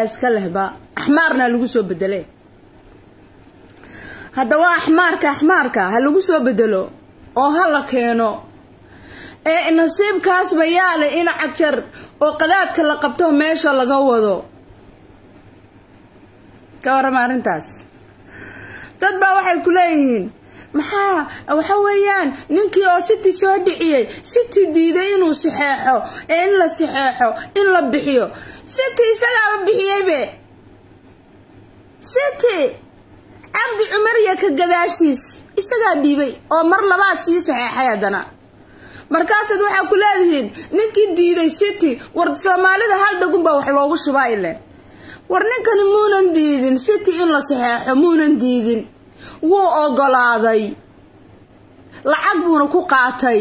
iska lehba axmaarna lagu soo bedele haddaba axmaarka axmaarka ha lagu soo bedelo oo ha la keeno ee nasiibkaasba yaale in cajar oo qadaadka la qabto meesha laga wado ka warrama arrintaas dad baa waxay ku leeyihiin maxaa waxa weeyaan ninkii oo city soo dhiciyey city diiday inuu saxeexo ee in la saxeexo in la bixiyo city isagaaba bixiyeybe city cabdi cumar iyo ka gadaashiis isagaa dhiibay oo mar labaad sii saxeexay haddana markaasaad waxaa ku leedihiin ninkii diiday city war soomaalida hal dhagunbaa wax loogu shubaa ile war ninkani muunan diidin city in la saxeexo muunan diidin wuu ogolaaday lacag buuna ku qaatay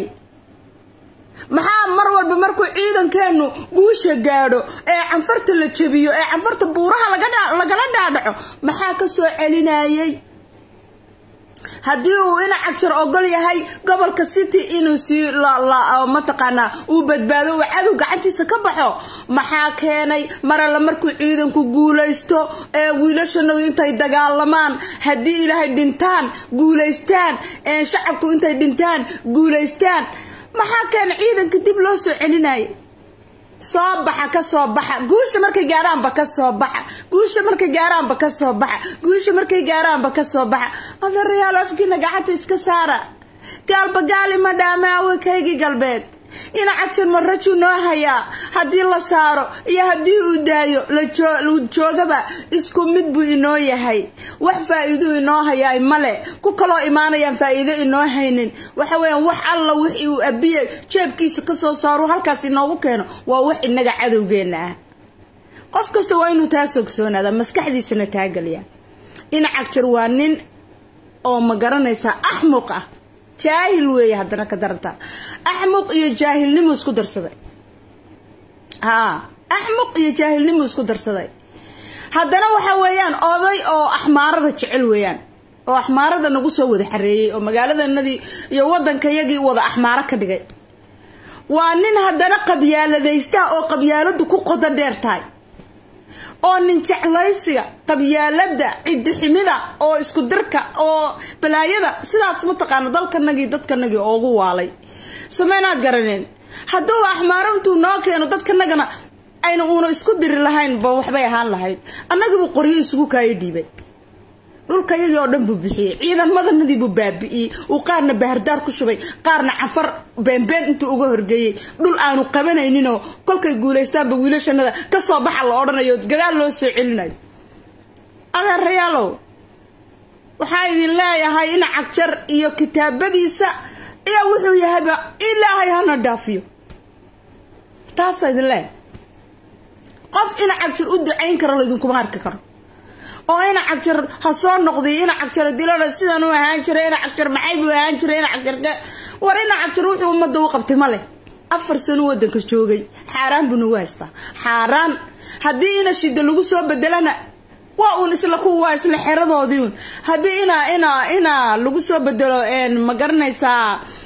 maxaa mar walba markuu ciidankeennu guusha gaadho ee canfarta la jebiyo ee canfarta buuraha lagala dhaadhaco maxaa ka soo celinayay haddii uu ina cagjar ogol yahay gobolka city inuu sii mataqaanaa uu badbaado uu cadow gacantiisa ka baxo maxaa keenay mar alla markuu ciidanku guulaysto ee wiilashanadu intay dagaalamaan haddii ilaahay dhintaan guulaystaan shacabku intay dhintaan guulaystaan maxaa keenay ciidanka dib loo soo celinaya soo baxa ka soo baxa guusha markay gaaraanba ka soo baxa guusha markay gaaraanba ka soo baxa guusha markay gaaraanba ka soo baxa adeerayaal afkiina gacanta iska saara gaalba gaali ma dhaame awekaygii galbeed ina cagjar ma rajuu noo hayaa haddii la saaro iyo haddii uu daayo la joogaba isku mid buu inoo yahay wax faa-iiduu inoo hayaa male ku kaloo imaanayaan faa-iido inoo haynin waxa weeyaan wax alla wixii uu abiye jeebkiisa kasoo saaro halkaas inoogu keeno waa wax inaga cadowgeena ah qof kasta waa inuu taa sogsoonaada maskaxdiisana taagaliya ina cagjar waa nin oo ma garanaysaa axmuq ah jaahil weeye haddana ka daranta axmuq iyo jaahilnimu isku darsaday haa axmuq iyo jaahilnimu isku darsaday haddana waxa weeyaan oday oo axmaarada jecel weeyaan oo axmaarada nagu soo wada xareeyey oo magaaladanadii iyo waddankayagii wada axmaaro ka dhigay waa nin haddana qabyaaladaysta oo qabyaaladu ku qodo dheer tahay oo nin jeclaysiga qabyaalada cidiximida oo isku dirka oo balaayada sidaas mataqaana dalkanagii dadkanagii oogu waalay sameynaad garaneen hadduu axmaaro intuu noo keeno dadkanagana ayna uuna isku diri lahayn ba waxbay ahaan lahayd annagiibuu qoryo isugu kaayo dhiibay dhulkayagii oo dhan buu bixiyey ciidanmadanadii buu baabi'iyey uu qaarna bahardaar ku shubay qaarna cafar beenbeen intuu uga horgeeyey dhul aanu qabanayninoo kolkay guulaystaanba wiilashanada kasoo baxa la odhanayo gadaal loo soo celinayo adeerayaalow waxaa idin leeyahay in cagjar iyo kitaabadiisa iyo wuxuu yahayba ilaahay hana dhaafiyo taasaa idin leeyahay qof ina cagjar u ducayn karo laydinkuma arki karo oo ina cagjar ha soo noqday ina cagjar dilana sidan u ahaan jiray ina cagjar maxay buu ahaan jiray ina cagjar war ina cagjar wuxuu ummadda u qabtay male afar sano wadanka joogay xaaraan buu nagu haystaa xaaraan haddii ina shida lagu soo bedelana waa uun isla ku waa isla xeradoodii uun haddii ina ina ina lagu soo bedelo ma garanaysaa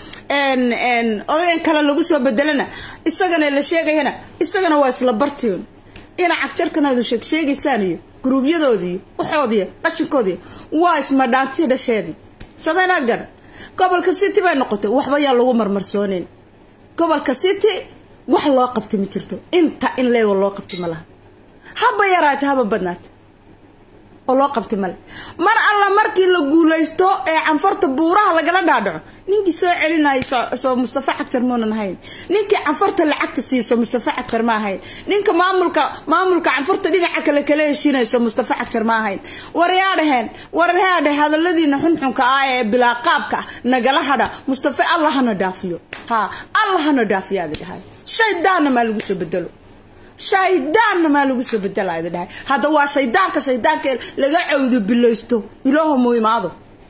odayan kale lagu soo bedelana isagana la sheegayana isagana waa isla barti uun ina cagjarkanaadu sheeg sheegaysaan iyo guruubyadoodii waxoodiiy qashinkoodii waa ismadhaantii dhasheedii sameynaad garan gobolka city bay noqotay waxba yaa lagu marmarsooneyn gobolka city wax loo qabtay ma jirto inta in leego loo qabtay ma laha haba yaraata haba badnaata oo loo qabtay male mar alla markii la guulaysto ee canfarta buuraha lagala dhaadhaco ninkii soo celinaya soo mustafa xagjar muunan ahayn ninkii canfarta lacagta siiso mustafa xagjar ma ahayn ninka maamulka maamulka canfarta dhinaca kale kala heshiinayso mustafa xagjar ma ahayn waryaa dhaheen waryaa dheh hadaladiina xunxunka ah ee bilaa qaabka nagala hadha mustafa allah hana dhaafiyo ha allah hana dhaafiyo aadi dhahay shaydaanna maa lagu soo bedelo shaydaanna maa lagu soo bedela idi dhahay hadda waa shaydaanka shaydaanka laga cawdo bilaysto ilaaho mu imaado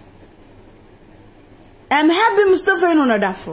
amhabi mustafa inuuna dhaafo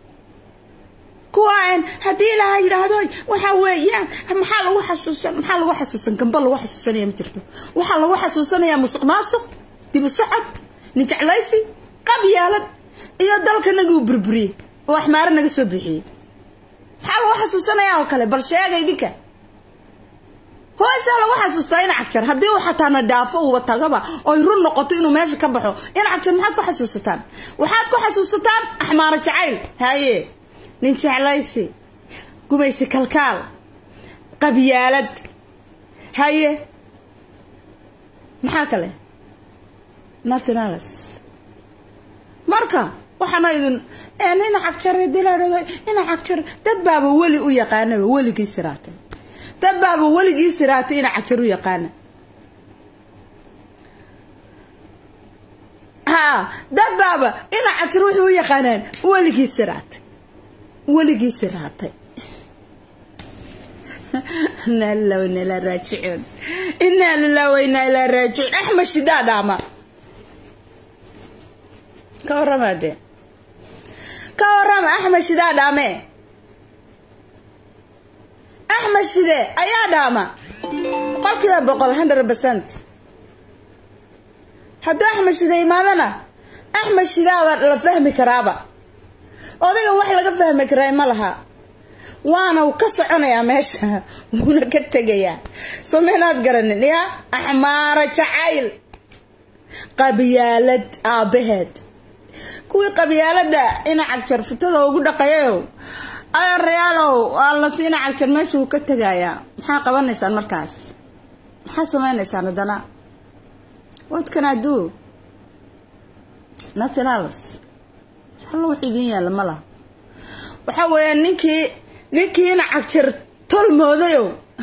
kuwaan haddii ilaaha yidhaahdo waxa weeyaan maxaa lagu xasuusan maxaa lagu xasuusan gamba lagu xasuusanaya ma jirto waxaa lagu xasuusanayaa musuq maasuq dibu socod nin jeclaysi qabyaalad iyo dalkanagii uu burburiyey oo axmaaro naga soo bixiyey maxaa lagu xasuusanayaa oo kale bal sheega idinka hoosaa lagu xasuustaa in cagjar haddii uu xataa na dhaafo uuba tagaba oy run noqoto inuu meesha ka baxo in cagjar maxaad ku xasuusataan waxaad ku xasuusataan axmaaro jacayl haye nin jeclaysi gumaysi kalkaal qabyaalad haye maxaa kale nathinalas marka waxaana idin ina cagjar diladhado ina cagjar dad baaba weli u yaqaanaba weligii siraatay dad baaba weligii siraatay ina cagjar u yaqaana haa dad baaba ina cagjar waxay u yaqaanaan weligii siraatay weligii siraatay inaa lilah wainaa ilaa raajicuun inaa lilah wainaa ilaa raajicuun axmed shidaa dhaama ka warrama dee ka warrama axmed shidaa dhaame axmed shide ayaa dhaama boqolkiiba boqol hundred percent hadduu axmed shide imaadana axmed shidaaba la fahmi karaaba odayga wax laga fahmi karaa ma laha waana uu ka soconayaa meesha wuuna ka tegayaa soo meenaad garanin ya axmaaro jacayl qabyaalad aabbaheed kuwii qabyaalada ina cagjar futada ugu dhaqayayow ayaarayaalow waa la siina cagjar meesha wuu ka tegayaa maxaa qabanaysaan markaas maxaa samaynaysaan haddana what can I do nothing else hallo wax idin yaalla ma laha waxa weeya ninkii ninkii ina cagjar tolmoodayow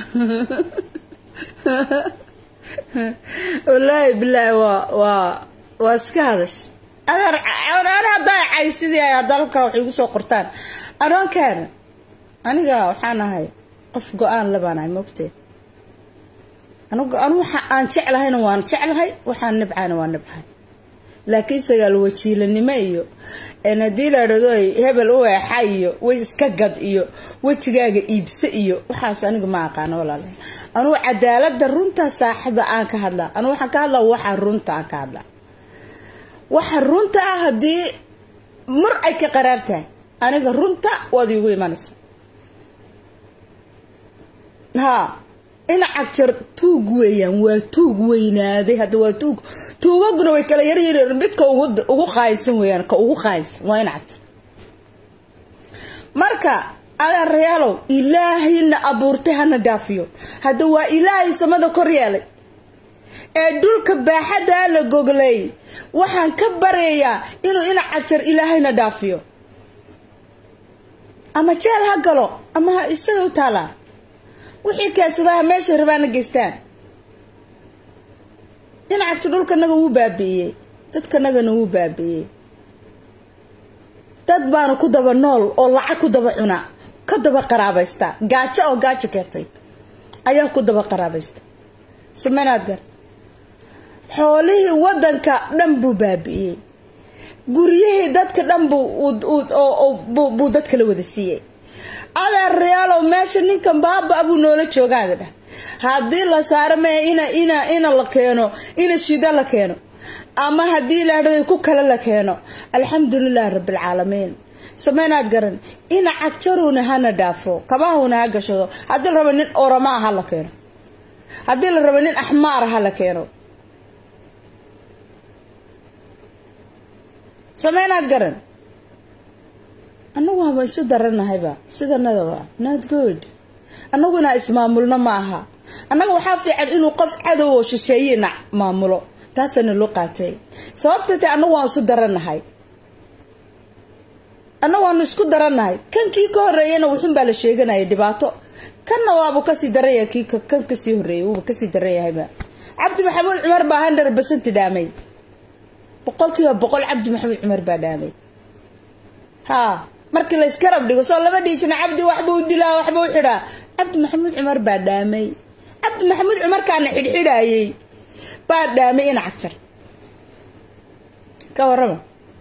wallaahi bilaahi waa waa waa iska hadash adeer an haddaa cay sidii ay hadalka wax igu soo qortaan adoonkaana aniga waxaan ahay qof go-aan labaan ahay moogtee anigu anu waxa aan jeclahayna waan jeclahay waxaan nibcahayna waan nibcahay laakiin sagaal wajiilanimo iyo haddii la dhado hebel u eexa iyo way iska gad iyo wejigaaga iibse iyo waxaas aniga ma aqaano walaal anugu cadaalada runta saaxada aan ka hadlaa anugu waxaan ka hadlaa waxa runta aan ka hadlaa waxa runta ah haddii mar ay ka qaraar tahay aniga runta waad iigu imanaysa haa ina cagjar tuug weeyaan waa tuug weynaaday hadda waa tuug tuugaguna way kala yaryar midka ugu qaaysan weeyaan ka ugu qaaysan waa ina cagjar marka adeerayaalow ilaahayna abuurtay hana dhaafiyo hadda waa ilaahay samada kor yeelay ee dhulka baaxadaa la goglay waxaan ka baryayaa inuu ina cagjar ilaahayna dhaafiyo ama jeel ha galo ama ha isaga u taalaa wixii kaasadaha meesha rabaana geystaan ina cagjar dhulkanaga wuu baabi'iyey dadkanagana wuu baabi'iyey dad baana ku daba nool oo lacag ku daba cuna ka daba qaraabaysta gaajo oo gaajo keertay ayaa ku daba qaraabaysta sumenaad gar xoolihii wadanka dhan buu baabi'iyey guryihii dadka dhan buu dadka la wada siiyey adeerayaalow meesha ninkan baaba buu noola joogaada dhah haddii la saaro mee ina ina ina la keeno ina shida la keeno ama haddii laadhado ku kale la keeno alxamdulilahi rabbilcaalamiin sameynaad garan ina cagjaruuna hana dhaafo kabahuna ha gashado haddii la rabo nin oramaa ha la keeno haddii la rabo nin axmaara ha la keeno sameynaad garan annagu haba isu daranahayba sidanadaba not good annaguna ismaamulno ma aha annaga waxaa fiican inuu qof cadow oo shisheeyena maamulo taasana loo qaatay sababta ta annagu waan isu daranahay annagu waanu isku daranahay kan kii ka horeeyana wuxun baa la sheeganaya dhibaato kanna waabu kasii daranya kii kan kasii horeeyay wuuba kasii daranyahayba cabdi maxamuud cumar baa hundred percent dhaamay boqolkiiba boqol cabdi maxamuud cumar baa dhaamay haa markii la iskarab dhigo soo lama dhihi jirna cabdi waxbuu dilaa waxbuu xidhaa cabdi maxamuud cumar baa dhaamay cabdi maxamuud cumarkaana xidhxidhaayey baa dhaamay ina cagjar ka warrama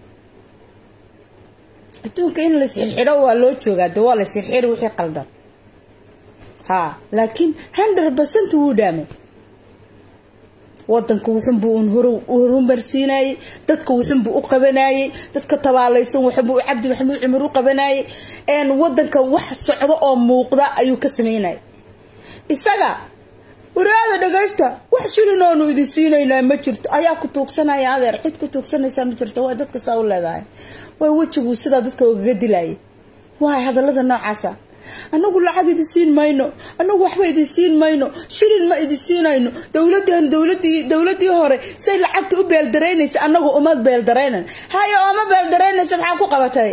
adduunka in la sixidho waa loo joogaa de waa la sixiri wixii qaldan haa laakiin hundred percent wuu dhaamay wadanka wuxunbuu un horumarsiinayey dadka wuxunbuu u qabanayey dadka tabaalaysan wuxunbuu cabdi maxamuud cumar u qabanayey wadanka wax socdo oo muuqda ayuu ka sameynayay isaga waraada dhagaysta wax shilin oonu idin siinaynaa ma jirto ayaa ku tuugsanaya adeer cid ku tuugsanaysaa ma jirto waa dadka saa u leedahay way wejiguu sidaa dadka ogaga dilayay waay hadallada noocaasa anagu lacag idin siin mayno anagu waxba idin siin mayno shilin ma idin siinayno dowladan dowladii dowladii hore say lacagta u beeldaraynaysa anagu uma beeldaraynan haye ooma beeldaraynaysa maxaa ku qabatay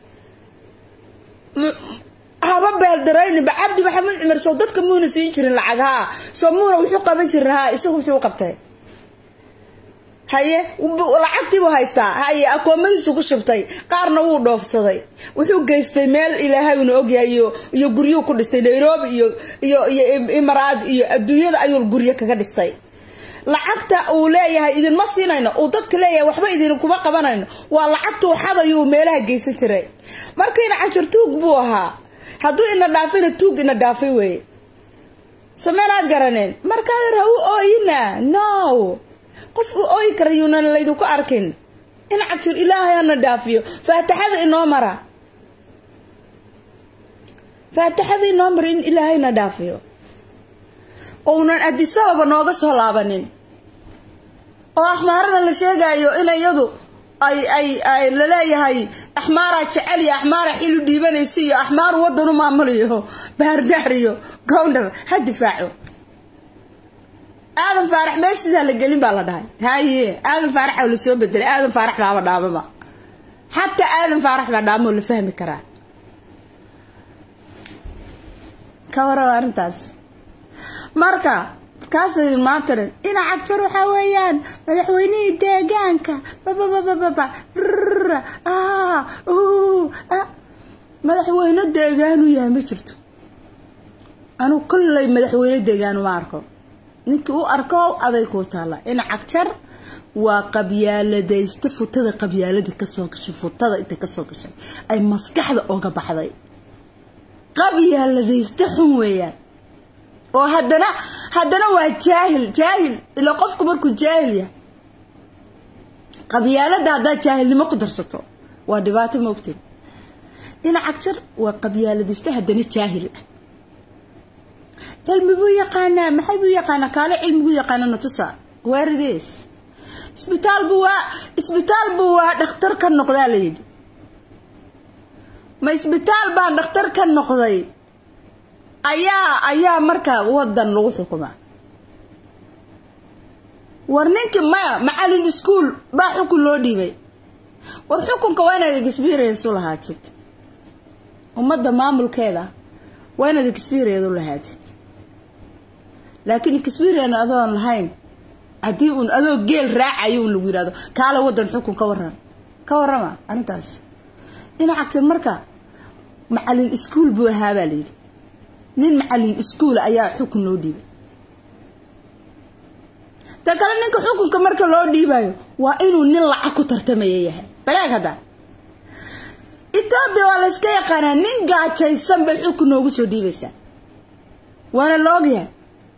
haba beeldarayninba cabdi maxamed cumar soo dadka muuna siin jirin lacag haa soo muuna wuxuu qaban jirin haa isagu wuxuu qabtay haye lacagtiibuu haystaa haye akoomadiisu ku shubtay qaarna wuu dhoofsaday wuxuu geystay meel ilaahay una ogyahay iyo iyo guryuu ku dhistay nairobi iyo iyo iyo imaraad iyo adduunyada ayuu guryo kaga dhistay lacagta uu leeyahay idinma siinayno uu dadka leeyahay waxba idin kuma qabanayno waa lacagtuu xadayuu meelaha geysan jiray markiina cajir tuug buu ahaa hadduu ina dhaafina tuug ina dhaafay weeye sameynaad garaneen markaa ha u ooyina no qof u ooyi kara yuunan laydinku arkin in cajir ilaahay hana dhaafiyo faataxada inoo mara faataxada inoo mara in ilaahayna dhaafiyo ounan adisababa nooga soo laabanin oo axmaarada la sheegayo in iyadu ay ay ay laleeyahay axmaaraa jecel iyo axmaara xilu dhiibanaysa iyo axmaaru wadan u maamuliyo baardaar iyo gowndar ha difaaco aadan faarax meeshiisaa la gelin baa la dhahay haye aadan faarax oo lasoo bedelay aadan faarax baaba dhaamaba xataa aadan faarax baa dhaamoo la fahmi karaa ka waraba arrintaas marka kaasay maantaran ina cagjar waxaa weeyaan madaxweynihii deegaanka babababababa madaxweyne deegaanu yahay ma jirto anuu kollay madaxweyne deegaanu ma arko ninkii u arko aday kuu taalla ina cagjar waa qabyaaladaysta futada qabyaalada kasoo gashay futada intay kasoo gashay ay maskaxda oga baxday qabyaaladaysta xun weeyaan oo haddana haddana waa jaahil jaahil ila qofku markuu jaahil yahay qabyaalada haddaad jaahilnimo ku darsato waa dhibaato moogteen dhinac jar waa qabyaaladista haddana jaahil ah cilmi buu yaqaanaa maxay buu yaqaanaa kaale cilmigu yaqaana natusa waaridees isbitaal buu waa isbitaal buu waa dhakhtar ka noqdaa layidhi ma isbitaal baan dhakhtar ka noqday ayaa ayaa markaa wadan lagu xukumaa war ninkii maya macalin iskuol baa xukun loo dhiibay war xukunka waa inaad experience u lahaatid ummadda maamulkeeda waa inaad experience u lahaatid laakiin experience adoon lahayn haddii uun adoo geel raacayo un lagu yihahdo kaale wadan xukun ka waran ka warama arrintaas dhinacagtir marka macalin iskuol buu ahaa baa layidhi nin macalin iskuol ayaa xukun loo dhiibay ta kale ninka xukunka marka loo dhiibayo waa inuu nin lacag ku tartamaya yahay balaag hadda etoobiya waa la yska yaqaanaa nin gaajaysan bay xukun noogu soo dhiibaysaa waana la ogyahay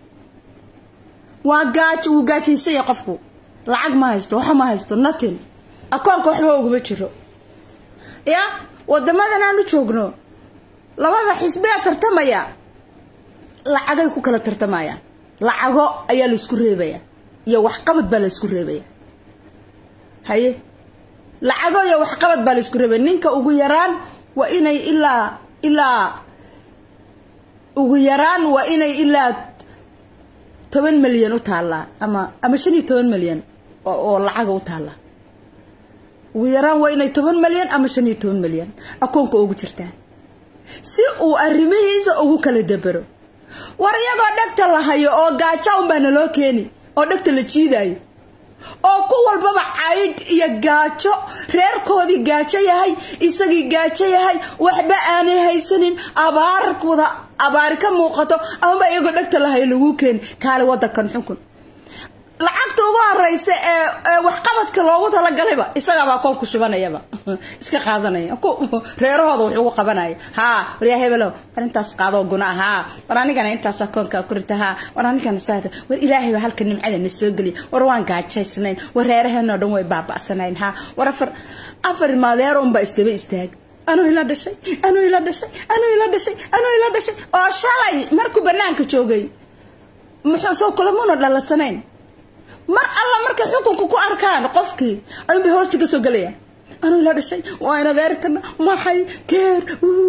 waa gaajo wuu gaajaysanya qofku lacag ma haysto waxa ma haysto natin akoonka waxba uguma jiro ya wadamadan aan u joogno labada xisbee tartamaya lacagay ku kala tartamayaan lacago ayaa la isku reebaya iyo waxqabad baa la isku reebaya haye lacago iyo waxqabad baa la isku reebaya ninka ugu yaraan waa inay ilaa ilaa ugu yaraan waa inay ilaa toban milyan u taallaa ama ama shan iyo toban milyan oo lacaga u taallaa ugu yaraan waa inay toban milyan ama shan iyo toban milyan akoonka ugu jirtaa si uu arrimihiisa ugu kala dabero war iyagoo dhegta la hayo oo gaajo unbaa naloo keeni oo dhegta la jiidayo oo ku walbaba caydh iyo gaajo reerkoodii gaajo yahay isagii gaajo yahay waxba aanay haysanin abaar wada abaari ka muuqato amaba iyagoo dhegta la hayo laguu keeni kaale wadankan xukun lacagta ugu horeysa ee waxqabadka loogu talagalayba isagaabaa koonku shubanayaba iska qaadanaya reerahooda wax ugu qabanaya haa waryaa hebelow war intaas qaadoo guna haa war anigana intaas akoonkaa ku rita haa war anigana saada war ilaahay baa halka nimcada na soo geliya war waan gaajaysnayn war reeraheenoo dhan way baaba'sanayn haa war afar afar maadeer unbaa isdaba istaag anuu ila dhashay anuu ila dhashay anuu ila dhashay anuu ila dhashay oo shalay markuu banaanka joogay muxuu soo kulamuna dhaladsanayn mar alla markay xukunka ku arkaan qofkii ayuunbay hoosta ka soo gelayaan anuu la dhashay waa in adeerkana maxay keer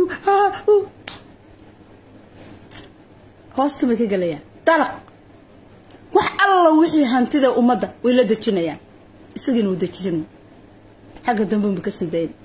hoosta bay ka gelayaan dalaq wax alla wixii hantida ummadda way la dejinayaan isagiina uu dejin xagga dambenba ka sii dayn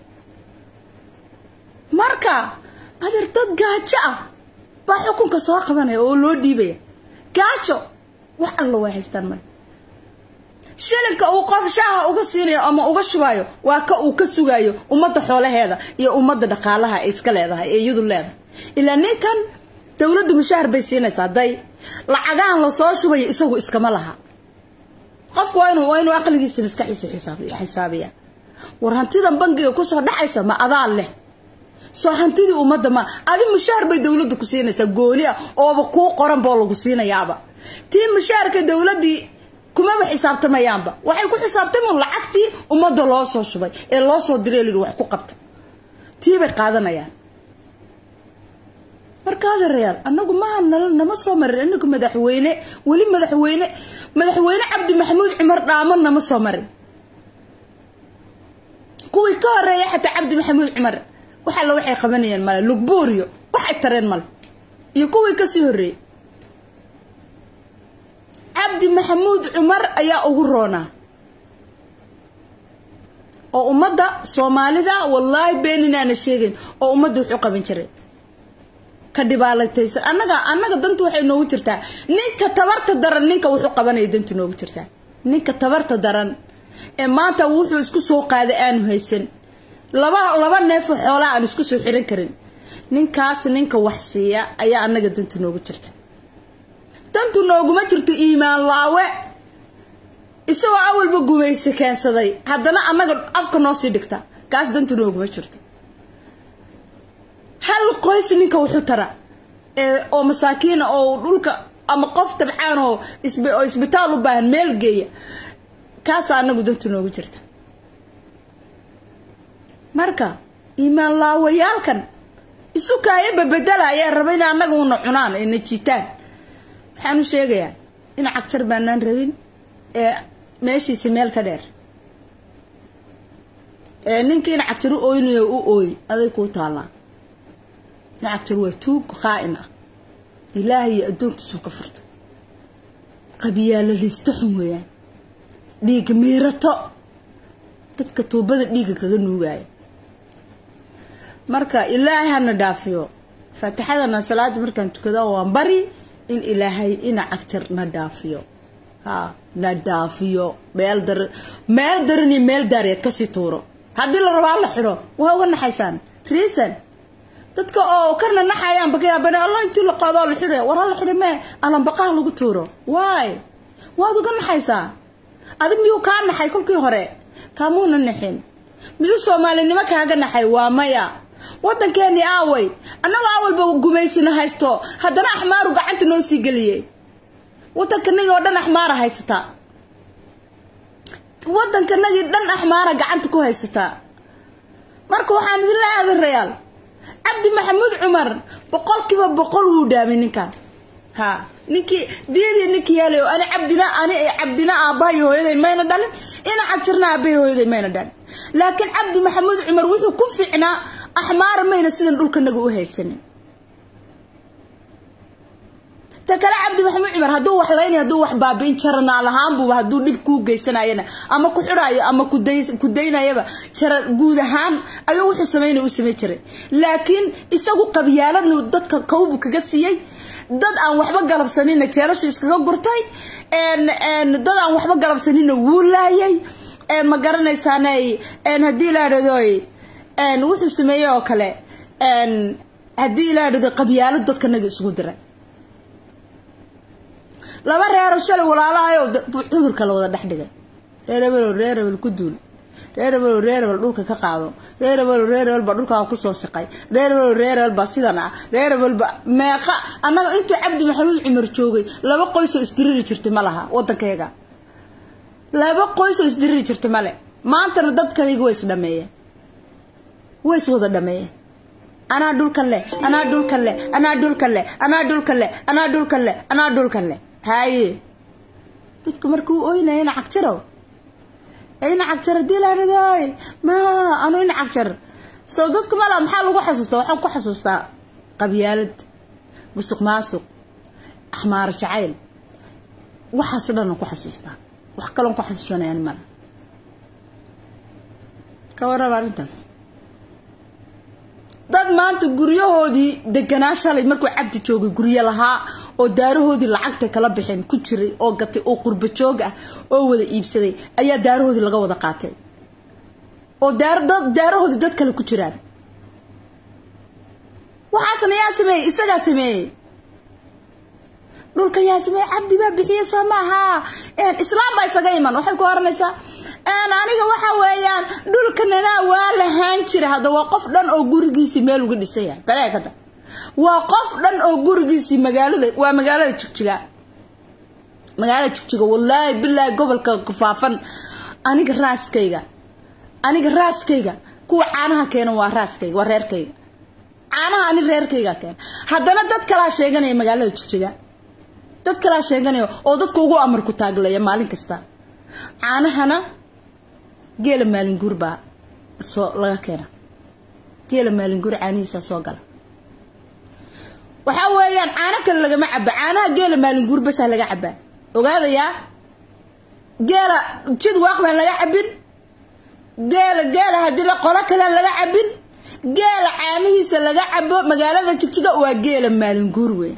marka adeer dad gaajo ah baa xukunka soo qabanaya oo loo dhiibaya gaajo wax alla way haystaan male shilinka uu qof shaaha uga siinayo ama uga shubayo waa ka uu ka sugayo ummadda xoolaheeda iyo ummadda dhaqaalaha ay iska leedahay ee iyadu leedahay ilaa ninkan dowladdu mushaahar bay siinaysaa day lacagahan lasoo shubayo isagu iskama laha qofku waa inuu waa inuu aqligiisa maskaxiisa xisaabiya xisaabiya war hantidan bangiga kusoo dhacaysa ma adaa leh soo hantidii ummadda ma adi mushaar bay dowladdu ku siinaysaa gooni ah ooba kuu qoran boo lagu siinayaaba tii mushaarka dowladdii kumaba xisaabtamayaanba waxay ku xisaabtamaan lacagtii ummadda loo soo shubay ee loo soo diray lii wax ku qabta tii bay qaadanayaan marka adeerayaal annagu maha nala nama soo marin inagu madaxweyne weli madaxweyne madaxweyne cabdi maxamuud cumar dhaamo nama soo marin kuwii ka horeeya xataa cabdi maxamuud cumar wax alla waxay qabanayeen male lugbuuriyo waxay tareen male iyo kuwii kasii horreeyey cabdi maxamuud cumar ayaa ugu roonaa oo ummadda soomaalida wallaahi been inaana sheegayn oo ummadda wuxu qaban jiray ka dhibaalataysan annaga annaga dantu waxay noogu jirtaa ninka tabarta daran ninka wuxuu qabanaya dantu noogu jirtaa ninka tabarta daran ee maanta wuxuu isku soo qaaday aanu haysan laba laba neefoo xoolaa aan isku soo xiran karin ninkaas ninka wax siiya ayaa annaga dantu noogu jirta dantu nooguma jirto iimaan laawe isagoo awalba gumayse keensaday haddana annaga afka noo sii dhigta kaas dantu nooguma jirto hal qoys ninka wuxuu tara oo masaakiina oo dhulka ama qof tabcaan oo oo isbitaal u baahan meel geeya kaasa annagu dantu noogu jirta marka iimaan laawayaalkan isu kaaya babedela ayaa raba in annaga una cunaan ay na jiitaan waxaan u sheegayaa in cagjar baanaan rabin ee meeshiisi meel ka dheer ee ninkii in cagjar u ooynayo u ooy aday kuu taallaa in cagjar waa tuug qaa'in ah ilaahay iyo addoonkiisuu ka furta qabyaaladaysta xun weeyaan dhiig miirato dadka tuubada dhiigga kaga nuugaya marka ilaahay hana dhaafiyo faatixadana salaada markaan tukado waan bari in ilaahay ina cagjar na dhaafiyo ha na dhaafiyo meel dar meel daran iyo meel daareed kasii tuuro haddii la rabaa la xidho waa uga naxaysaan reason dadka oo kana naxayaan bakayaabane allah intii la qaadoo la xidhay war hala xidhay mee alanbaqaha lagu tuuro waay waad uga naxaysaa adig miyuu kaa naxay kolkii hore kaamuuna naxin miyuu soomaalinimo kaaga naxay waa maya waddankeeni aaway annagoo awalba gumaysina haysto haddana axmaaru gacanta noo sii geliyey waddankanagii oo dhan axmaara haysataa waddankanagii dhan axmaara gacanta ku haysataa marka waxaan idinla aadarayaal cabdi maxamuud cumar boqolkiiba boqol wuu dhaamay ninkan ha ninkii diyadii ninkii yeelay ani cabdina ani cabdina aabbahay hooyaday mayna dhalin ina cabjirna aabbahay hooyaday mayna dhalin laakiin cabdi maxamuud cumar wuxuu ku fiicnaa axmaara mayna sidan dhulkanaga u haysanin ta kale cabdi maxamuud cumar hadduu wax laynay hadduu wax baabi'in jaranaal ahaanbuba hadduu dhib kuu geysanayana ama ku xidhaayo ama ku daynayaba jara guud ahaan ayuu wuxuu sameynay u samey jiray laakiin isagu qabyaaladnu dadka kawbu kaga siiyey dad aan waxba galabsanina jeelashu iskaga gurtay dad aan waxba galabsanina wuu laayay ma garanaysaana haddii la dhahdoy wuxuu sameeyey oo kale haddii la dhahdo qabyaalo dadkanaga isugu diray laba reero shalay walaalahayo cudurka la wada dhex dhigay reer hebelo reer hebel ku duul reer hebelo reer hebel dhulka ka qaado reer hebelo reer hebel baa dhulkaa kusoo siqay reer hebelo reer hebel baa sidan ah reer hebelba meeqa annaga intuu cabdi maxamuud cumar joogay laba qoysoo isdiriri jirtay ma laha waddankayaga laba qoysoo isdiriri jirtay male maantana dadkayga way isdhameeyeen way is wada dhameeyeen anaa dhulkan leh anaa dhulkan leh anaa dhulkan leh anaa dhulkan leh anaa dhulkan leh anaa dhulkan leh haye dadku markuu oynaya ina cagjarow ina cagjar hadii laadhadoy ma anu ina cagjar so dadku mala maxaa lagu xasuustaa waxaan ku xasuustaa qabyaalad musuq maasuq axmaar jacayl waxaas dhanaan ku xasuustaa wax kaloon ku xasuusanayaan mala ka warraba arrintaas dad maanta guryahoodii deganaa shalay markuu cabdi joogay guryo lahaa oo daarahoodii lacagtay kala baxeen ku jiray oo gatay oo qurba joog ah oo wada iibsaday ayaa daarahoodii laga wada qaatay oo daarahoodii dad kale ku jiraan waxaasna yaa sameeyey isagaa sameeyey dhulka yaa sameeyey cabdi baa bixiyey soo maaha islaam baa isaga iman waxay ku oranaysaa aniga waxa weeyaan dhulkanana waa lahaan jira hadda waa qof dhan oo gurigiisii meel uga dhisaya baleekada waa qof dhan oo gurigiisii magaalada waa magaalada jigjiga magaalada jigjiga wallaahi bilaahi gobolka kufaafan aniga raaskayga aniga raaskayga kuwa caanaha keena waa raaskayga waa reerkayga caanaha ani reerkayga keena haddana dad kalaa sheeganaya magaalada jigjiga dad kalaa sheeganaya oo dadka ugu amar ku taaglaya maalin kasta caanahana geela maalinguur baa soo laga keena geela maalinguur caanihiisa soo gala waxaa weeyaan caano kale lagama caba caanaha geela maalinguur basaa laga cabaa ogaadayaa geela jid waaq baan laga cabin geela geela haddii la qolo kalean laga cabin geela caanihiisa laga cabo magaalada jigjiga waa geela maalinguur wey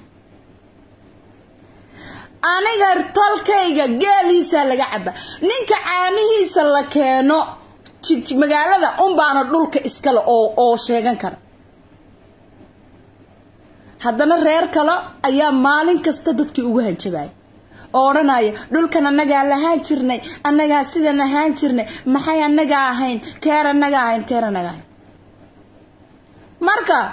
aniga tolkayga geeliisa laga caba ninka caanihiisa la keeno magaalada unbaana dhulka iskale oo oo sheegan kara haddana reer kale ayaa maalin kasta dadkii ugu hanjabaya oo odhanaya dhulkan annagaa lahaan jirnay annagaa sidan ahaan jirnay maxay annaga ahayn keer annaga ahayn keer annaga ahayn marka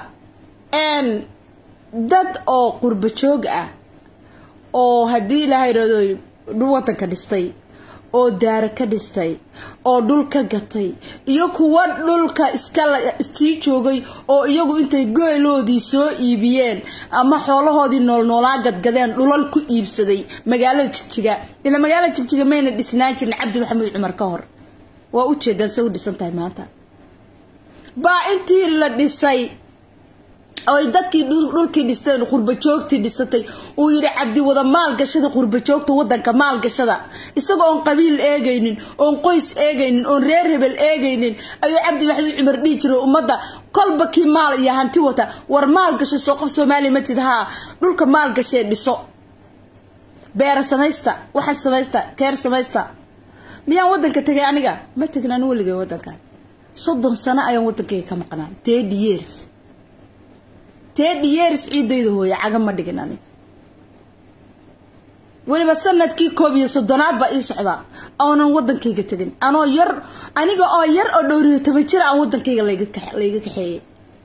dad oo qurba joog ah oo haddii ilaaha irado wadanka dhistay oo daara ka dhistay oo dhul ka gatay iyo kuwa dhulka iskala sii joogay oo iyagu intay geeloodii soo iibiyeen ama xoolahoodii noolnoolaa gadgadeen dhulal ku iibsaday magaalada jigjiga ila magaalada jigjiga mayna dhisnaan jirin cabdi maxamed cumar ka hor waa ujeedaan se u dhisan tahay maanta baa intii la dhisay oy dadkii dhulkii dhisteen qurbajoogtii dhisatay uu yidhi cabdi wada maalgashada qurbajoogta wadanka maalgashada isagoo oon qabiil eegaynin oon qoys eegaynin oon reer hebel eegaynin ayuu cabdi maxamed cumar dhihi jiray ummadda kolba kii maal iyo hanti wata war maalgasho soo qof soomaaliya matid haa dhulka maalgashee dhiso beera samaysta waxa samaysta keer samaysta miyaan wadanka tegay aniga ma tegin ani weligay wadanka soddon sano ayaan wadankayga ka maqnaa thirty years thirty years ciidayda hooya caga ma dhigin ani weliba sanadkii koob iyo soddonaad baa ii socdaa oonan wadankayga tegin anoo yar aniga oo yar oo dhowriyo toban jir aan wadankayga layga kaxeeyey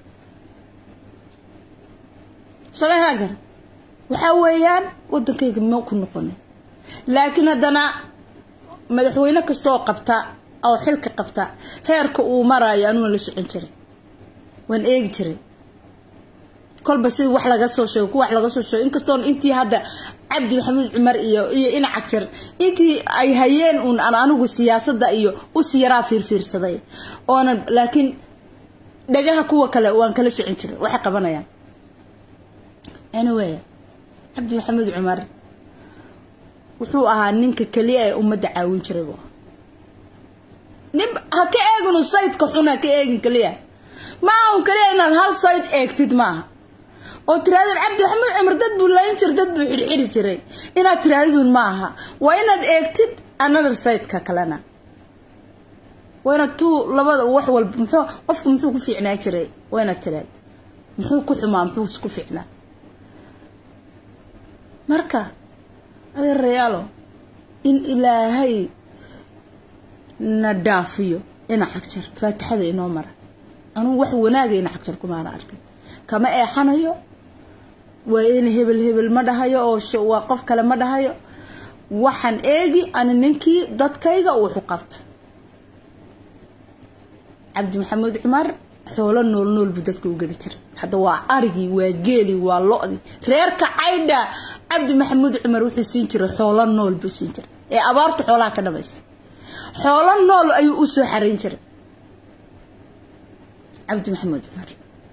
samehaagar waxaa weeyaan wadankayga ma ku noqonin laakiin haddana madaxweyne kastaoo qabta oo xilka qabta heerka uu maraayo anugan la socon jiray waan eegi jiray kolba sida wax laga soo sheego ku wax laga soo sheego inkastoon intii hadda cabdi maxamuud cumar iyo iyo inac jar intii ay hayeen uun aan anigu siyaasadda iyo usi yaraa fiirfiirsaday oonan laakiin dhagaha kuwa kale waan kala socon jiray waxay qabanayaan anyway cabdi maxamuud cumar wuxuu ahaa ninka keliya ee ummadda caawin jiray bu nin ha ka eeginu saydka xun ha ka eegin keliya ma ahun keliya inaad hal sayd eegtid maaha oo tiraadid cabdi maxamuud cumar dad buu layn jira dad buu xirxiri jiray inaad tiraadidun ma aha waa inaad eegtid another sideka kalena waa inaad tuu labada wax walba muxuu qofku muxuu ku fiicnaa jiray waa inaad tiraad muxuu ku xumaa muxuu ku fiicnaa marka adeerayaalo in ilaahay na dhaafiyo ina xagjar faatixada inoo mara anugu wax wanaaga ina xagjar kumaana arkin kama eexanayo waa in hebel hebel ma dhahayo oo waa qof kale ma dhahayo waxaan eegi ani ninkii dadkayga wuxu qabta cabdi maxamuud cumar xoolo nool nool buu dadka u gada jiray hadda waa arigii waa geeli waa lo-di reerka caydha cabdi maxamuud cumar wuxuu siin jiray xoolo nool buu siin jiray ee abaarta xoolaha ka dhamaysa xoolo nool ayuu u soo xarayn jiray cabdi maxamuud cumar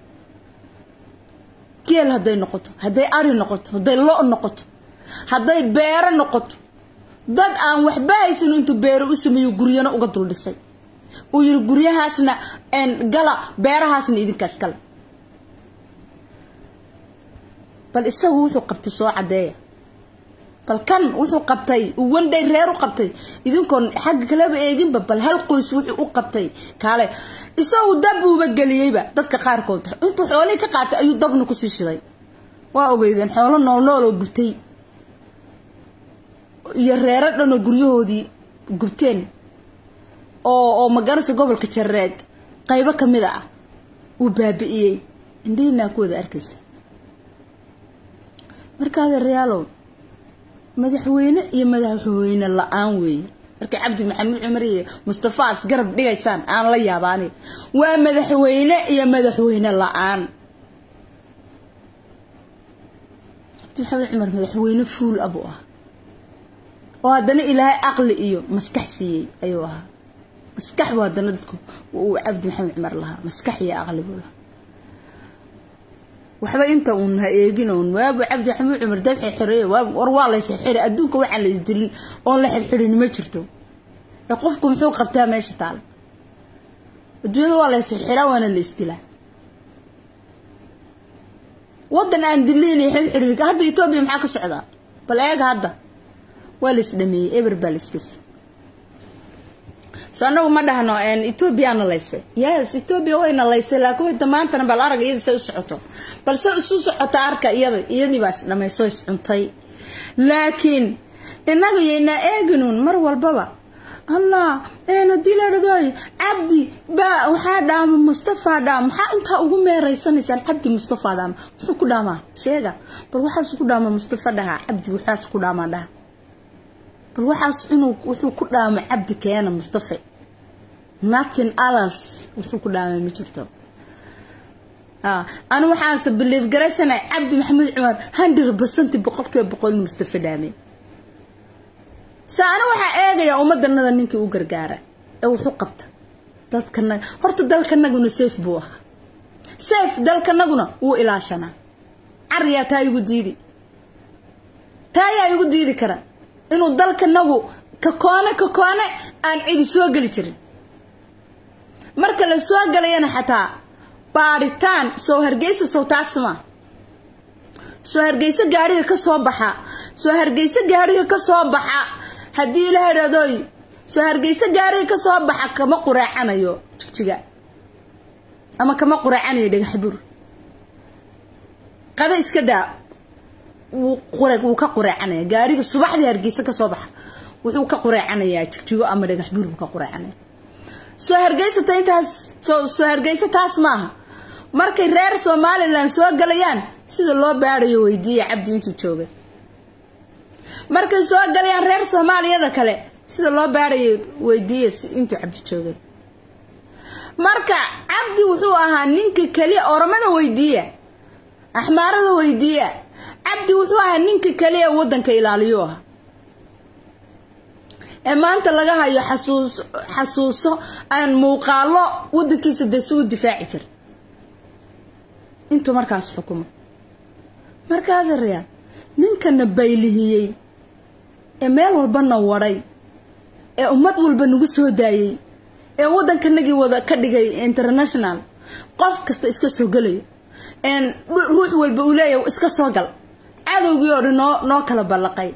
geel hadday noqoto hadday ari noqoto hadday lo noqoto hadday beero noqoto dad aan waxba haysan intuu beero u sameeyo guryana uga dul dhisay uu yiri guryahaasna gala beerahaasna idinkaas gala bal isagu wuxuu qabtay soo cadeeya bal kan wuxuu qabtay uu wandhay reer u qabtay idinkoon xagga kaleba eeginba bal hal qoys wuxuu u qabtay kaale isagu dab uuba geliyeyba dadka qaarkood intuu xoolihii ka qaatay ayuu dabna kusii shiday waa ogeydeen xoolo nool nool oo gubtay iyo reero dhanoo guryahoodii gubteen oo oo magaranaysa gobolka jareed qaybo ka mid ah uu baabi'iyey indhihiinaa ku wada arkaysa markaada reyaalow madaxweyne iyo madaxweyne la-aan weeye markay cabdi maxamuud cumar iyo mustafaas garab dhigaysaan aan la yaabaani waa madaxweyne iyo madaxweyne la-aan cabdi maxamuud cumar madaxweyne fuul abuu ah oo haddana ilaahay aqli iyo maskax siiyey ayuu ahaa maskax buu haddana dadku uu cabdi maxamed cumar lahaa maskax iyo aqli buu lahaa waxba inta uun ha eegin uun waabu cabdi maxamed cumar dad xirxiray war waa la xirxiray adduunka waxaan la isdilin oon la xirxirin ma jirto ee qofku muxuu qabtaa meesha taal adduunyada waa la xirxiraa waana la isdilaa wadan aan diliin iyo xirxirin hadda etoobiya maxaa ka socdaa bal eega hadda waa la isdhameeyey eber baa la iskasi so anagu ma dhahno ethoobiyaana laysay yes ethoobiya wayna laysay laakiin wayta maantana bal arag iyada say u socoto balse isu socota arka iyada iyadii baa isdhamayso iscuntay laakiin inaga yaynaa eeginuun mar walbaba allah hadii la dhagooy cabdi baa waxaa dhaama mustafa dhaama maxaa intaa ugu meereysanaysaan cabdi mustafa dhaama muxuu ku dhaamaa sheega bal waxaas ku dhaamaa mustafa dhahaa cabdi waxaas ku dhaamaa dhaha bal waxaas inuu wuxuu ku dhaamo cabdi keena mustafa nothing others wuxuu ku dhaamay ma jirto anu waxaanse biliif garaysanay cabdi maxamuud cumar hundred percent boqolkiiba boqol in mustafa dhaamay se ana waxaa eegayaa ummadanada ninkii u gargaara ee wuxu qabta dadkanaga horta dalkanaguna safe buu ahaa safe dalkanaguna wuu ilaashanaa cariyaa taa igu diidi taa ayaa igu diidi kara inuu dalkanagu kakoone kakoone aan cidi soo geli jirin marka la soo galayana xataa baadhitaan soo hargeysa sow taasma soo hargeyso gaadhiga ka soo baxa soo hargeyso gaadhiga ka soo baxa haddii la hadhadooy soo hargeyso gaadhiga ka soo baxa kama quraacanayo jigjiga ama kama quraacanayo dhagaxbur qaba iska daa wuu ka qureecanaya gaariga subaxdii hargeysa kasoo baxa wuxuu ka qureecanayaa jigjigo ama dhagax buur buu ka qureecanaya soo hargeysata intaas soo hargeysa taas maaha markay reer somalilan soo galayaan sida loo baadayo weydiiya cabdi intuu joogay markay soo galayaan reer soomaaliyada kale sida loo baadayo weydiiya intuu cabdi joogay marka cabdi wuxuu ahaa ninka keliya oromada weydiiya axmaarada weydiiya cabdi wuxuu ahaa ninka kaliya wadanka ilaaliyo ah ee maanta laga hayo xasuus xasuuso aan muuqaalo wadankiisa dee si u difaaci jira intuu markaas xukumo markaa adeerayaa ninkana baylihiyey ee meel walbana wadhay ee ummad walba nagu soo daayey ee wadankanagii wada ka dhigay international qof kasta iska soo gelayo ruux walba uu leeyahay iska soo gal cadowgii oo dhan noo noo kala ballaqay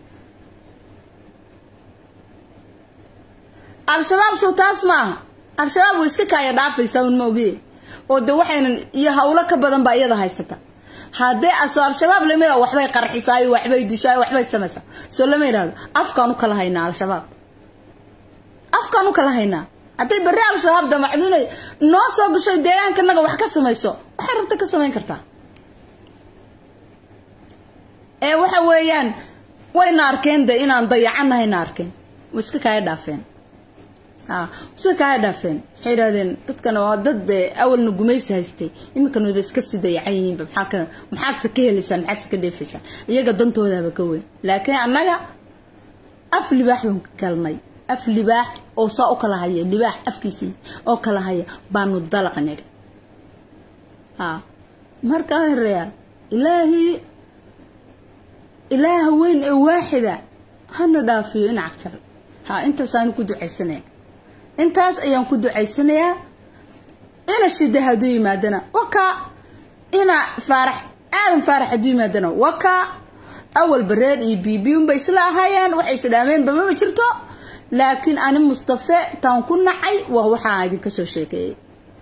al-shabaab sow taas ma aha al-shabaab way iska kaaya dhaafaysaa un ma ogiye oo de waxaynan iyo hawlo ka badan baa iyada haysata haddee aso al-shabaab lamid a waxbay qarxisaayo waxbay dishaayo waxbay samaysaa soo lama yidhahdo afkaan u kala haynaa al-shabaab afkaan u kala haynaa hadday berri al-shabaab damacdo inay noo soo gasho deegaankanaga wax ka samayso waxay rabta ka samayn kartaa ee waxa weeyaan wayna arkeen de inaan dayacannahayna arkeen way iska kaaya dhaafeen sida kaa dhaafeen waxay yidhahdeen dadkana waa dad awalna gumaysi haystay iminkana wayba iska sii dayacan yihiinba maxaa maxaadse ka helaysaan maxaadse ka dheefaysaan iyaga dantoodaba ka weyn laakiin annaga af libaax baan galnay af libaax oo saa u kala haya libaax afkiisii oo kala haya baanu dalaq nidhi ha markaa reyaal ilaahii ilaaha weyn ee waaxida hana dhaafiyo in cagjar ha intaasaan ku ducaysanaya intaas ayaan ku ducaysanayaa ina shida hadduu yimaadana wakaa ina faarax aadan faarax hadduu yimaadana wakaa awalba reer iyo bibi unbay isla ahaayeen waxay isdhaameenba mama jirto laakiin ani mustafe taan ku nacay waa waxaa idinka soo sheekeeyey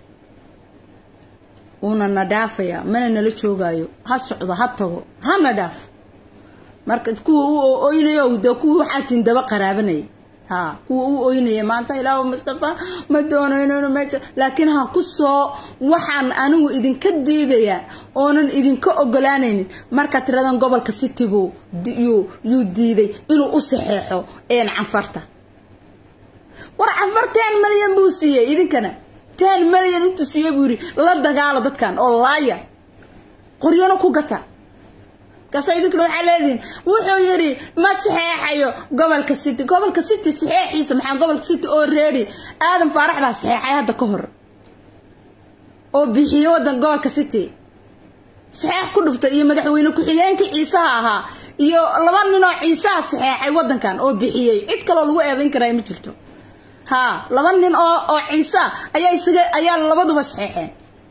uuna na dhaafaya mana nala joogaayo ha socdo ha tago hana dhaaf marka kuwa u oynayo de kuwa waxaa tin daba qaraabanaya ha kuwa u oynaya maanta ilaahu mustafa ma doonayno meesha laakiin ha ku soo waxaan anigu idinka diidayaa oonan idinka ogolaanaynin markaa tiradan gobolka city buu yuu diiday inuu u saxeexo een canfarta war canfar ten malyan buu siiyey idinkana ten malyan intuu siiyey buu yidhi la dagaalo dadkan oo laaya qoryano ku gata kaasa idinkuna waxaa leedihin wuxuu yidhi ma saxeexayo gobolka city gobolka city saxeexiisa maxaa gobolka city oo reedi aadan faarax baa saxeexay hadda ka hor oo bixiyo wadan gobolka city saxeex ku dhuftay iyo madaxweyne ku-xigeenkii ciisaha ahaa iyo laba ninoo ciisaha saxeexay wadankan oo bixiyey cid kaloo lagu eedayn karaa ma jirto ha laba nin oo oo ciisa ayaa isaga ayaa labaduba saxeexeen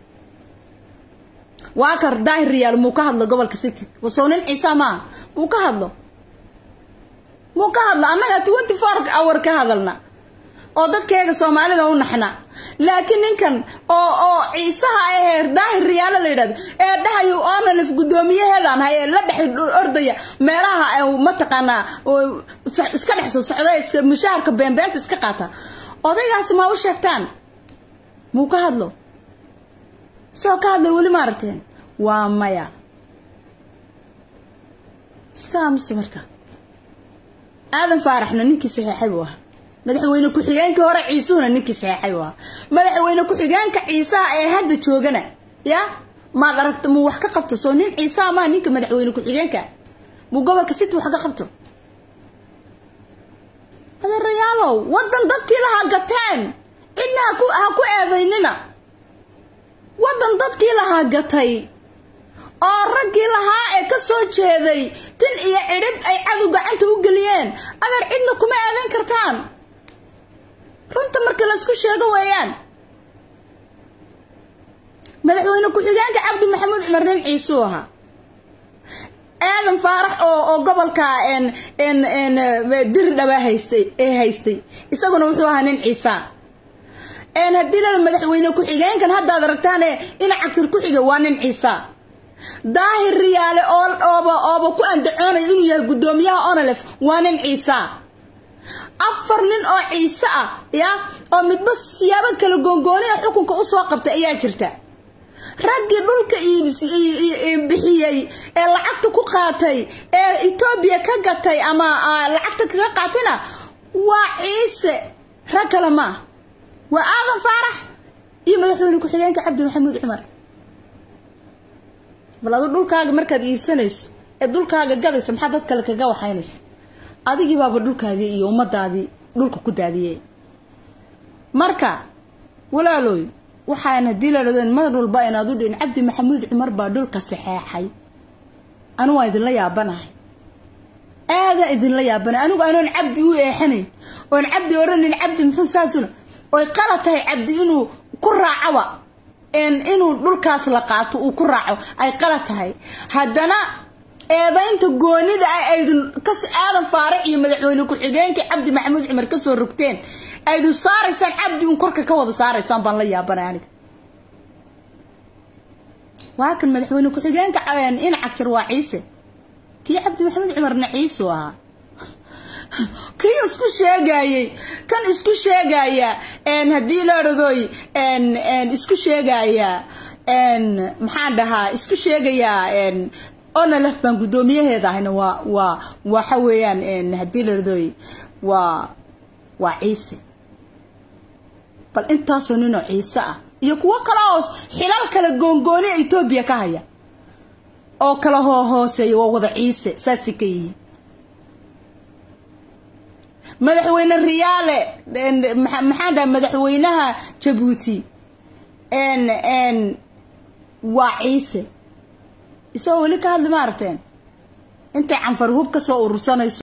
waa kar daahir riyaal muu ka hadlo gobolka city wasoo nin ciisa maaha muu ka hadlo muu ka hadlo annaga twenty four hour ka hadalna oo dadkeega soomaalida u naxna laakiin ninkan oo oo ciisaha ahee daahir riyaalo la yidhahdo ee dhahayo onalif guddoomiyaheedaan hay ee la dhex ordaya meelaha mataqaanaa iska dhex soo socda iska mushaharka beenbeenta iska qaata odaygaasi ma u sheegtaan muu ka hadlo soo ka hadlay weli ma aragteen waa maya iska aamusa marka aadan faaraxna ninkii saxeexay buu ahaa madaxweyne ku-xigeenkii hore ciisuhuna ninkii saxeexay buu ahaa madaxweyne ku-xigeenka ciisaha ee hadda joogana ya maad aragta muu wax ka qabto soo nin ciisaha maa ninka madaxweyne ku-xigeenka muu gobolka city wax ka qabto adeerayaalow wadan dadkii lahaa gateen cidna haku ha ku eedaynina wadan dadkii lahaa gatay oo raggii lahaa ee ka soo jeeday tin iyo cidhib ay cadow gacanta u geliyeen adeer cidna kuma eedayn kartaan runta marka laysku sheego weeyaan madaxweyne ku-xigeenka cabdi maxamuud cumar nin ciisuu ahaa aadan faarax oo oo gobolka n n n diri dhabaa haystay ee haystay isaguna wuxuu ahaa nin ciisaa n haddii lala madaxweyne ku-xigeenkan haddaad aragtaane ina cagtir ku xiga waa nin ciisaa daahir riyaale oo ooba ooba ku andacoonayo inuu yahay guddoomiyaha onolef waa nin ciisaa afar nin oo ciise ah ya oo midba siyaabo kala goongooni ee xukunka usoo qabtay ayaa jirta raggii dhulka bixiyey ee lacagta ku qaatay ee etoobiya ka gatay ama lacagta kaga qaatayna waa ciise rag kale maa waa aadan faarax iyo madaxweyne ku-xigeenka cabdi maxamuud cumar bal adu dhulkaaga markaad iibsanayso ee dhulkaaga gadaysa maxaa dad kale kaga waxaynaysa adigii baaba dhulkaagii iyo ummadaadii dhulka ku daadiyey marka walaalooy waxaan haddii la dhadeen mar walba inaad u dhihin cabdi maxamuud cumar baa dhulka saxeexay anigu waa idinla yaabanahay aadaa idinla yaabanay anigu anoon cabdi u eexanayn oon cabdi odhanin cabdi muxuu saasuna oy qala tahay cabdi inuu ku raacaba inuu dhulkaas la qaato uu ku raaco ay qala tahay haddana eedaynta goonida ah aydun kas aadan faarax iyo madaxweyne ku-xigeenkii cabdi maxamuud cumar kasoo rogteen aydun saaraysaan cabdi un korka ka wada saaraysaan baan la yaabanay aniga waa kan madaxweyne ku-xigeenka ina cagjar waa ciise kii cabdi maxamuud cumarna ciisuu ahaa kii isku sheegayey kan isku sheegaya haddii la odhadoy isku sheegaya maxaan dhahaa isku sheegayaa onalef baan guddoomiyaheeda ahayna waa waa waxa weeyaan haddii la odhadoy waa waa ciise bal intaasoo ninoo ciise ah iyo kuwo kale oo xilal kale goongooni etoobiya ka haya oo kala hoohooseeya waa wada ciise saasay ka yihiin madaxweyne riyaale maxaan dhaha madaxweynaha jabuuti waa ciise isagoo weli ka hadli ma aragteen intay canfar hub ka soo urursanayso